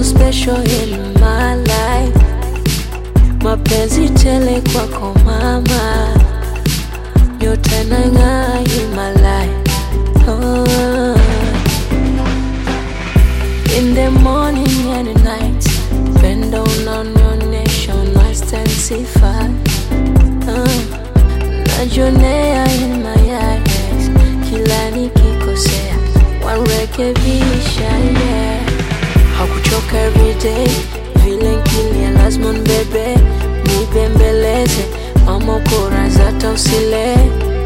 special in my life. Mapenzi tele kwako mama, nyota inang'aa in my life. Oh. In the morning and the night, pendo unaonyesha unastensify. Uh, najionea in my eyes, kila nikikosea warekebisha yeah. Hakuchoka everyday, vile nkilia lazima nbebe, nibembeleze, mama kora zata usile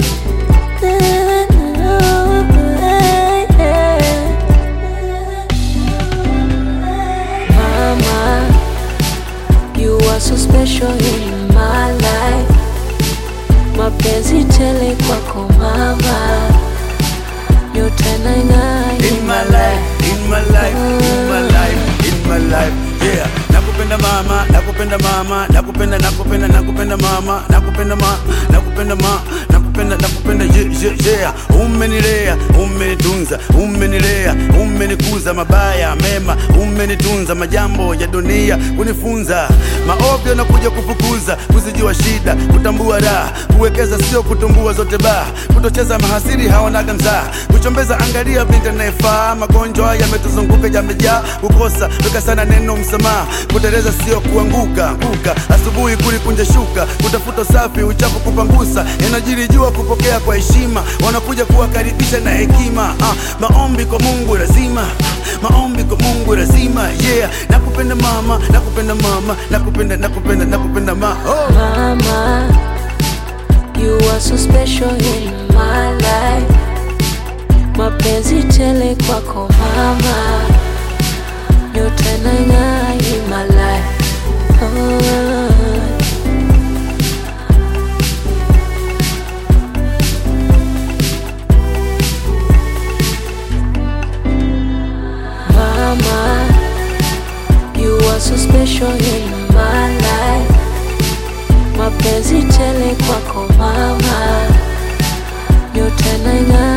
Mama, you are so special in my life. Mapenzi tele kwako mama, nyota inang'aa in my life, in my life, in my life, in my life. Yeah, nakupenda mama, nakupenda mama, nakupenda nakupenda nakupenda mama, nakupenda ma, nakupenda ma, nakupenda nakupenda yeah, yeah, yeah. Umenilea, umenitunza, umenilea, umenikuza mabaya mema, umenitunza majambo ya dunia kunifunza maovyo na kuja kufukuza, kuzijua shida, kutambua raha, kuwekeza sio kutumbua zote baa, kutocheza mahasiri hawanaga mzaa, kuchombeza angalia binti anayefaa, magonjwa yametuzunguka yamejaa, kukosa weka sana neno msamaha, kuteleza sio kuanguka anguka, asubuhi kulikunja shuka, kutafuta safi, uchafu kupangusa, yanajiri jua kupokea kwa heshima, wanakuja kuwakaribisha na hekima. Ah, maombi kwa Mungu lazima, maombi kwa Mungu lazima. Yeah, nakupenda mama, nakupenda mama, nakupenda nakupenda nakupenda ma oh. Mama, you are so special in my life. Mapenzi tele kwako mama, nyota inang'aa in my life. Oh. Mama, you are so special in my life. Mapenzi tele kwako mama, nyota inang'aa